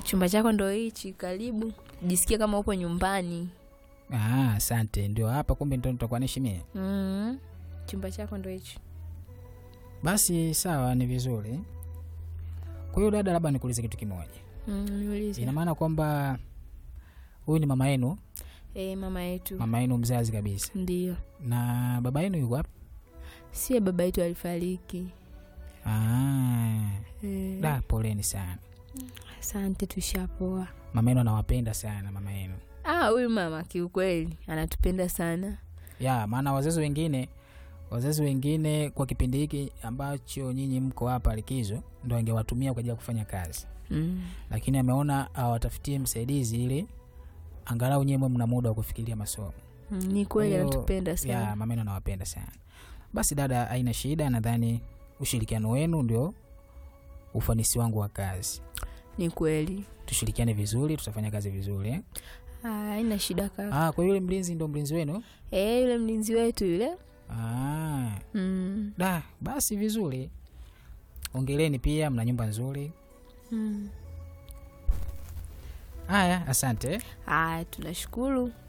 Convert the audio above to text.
chumba chako ndo hichi, karibu, jisikie kama upo nyumbani. Ah, asante. Ndio hapa kumbe ndo nitakuwa naishi mie. mm. chumba chako ndo hichi. Basi sawa, ni vizuri. Kwa hiyo dada, labda nikuulize kitu kimoja. mm, niulize. Ina maana kwamba huyu ni mama yenu, Eh, mama yetu mama yenu mzazi kabisa, ndio, na baba yenu yuko wapi? sie baba yetu alifariki. Ah, Eh, da, poleni sana. asante, tushapoa. Mama yenu anawapenda sana, mama yenu Ah, huyu mama kiukweli anatupenda sana. ya maana wazazi wengine wazazi wengine kwa kipindi hiki ambacho nyinyi mko hapa likizo ndo angewatumia kwa ajili ya kufanya kazi, mm. lakini ameona awatafutie msaidizi ili angalau nyewe mna muda wa kufikiria masomo. Mm, ni kweli Kwa hiyo, anatupenda ya sana. mama yenu anawapenda sana. Basi dada, haina shida. Nadhani ushirikiano wenu ndio ufanisi wangu wa kazi. Ni kweli, Tushirikiane vizuri, tutafanya kazi vizuri eh? Ah, haina shida kaka. Ah, kwa hiyo yule mlinzi ndo mlinzi wenu? Eh, yule mlinzi wetu yule. Ah, mm. da, basi vizuri. Ongeleni pia, mna nyumba nzuri. mm. Haya, asante. Haya, tunashukuru.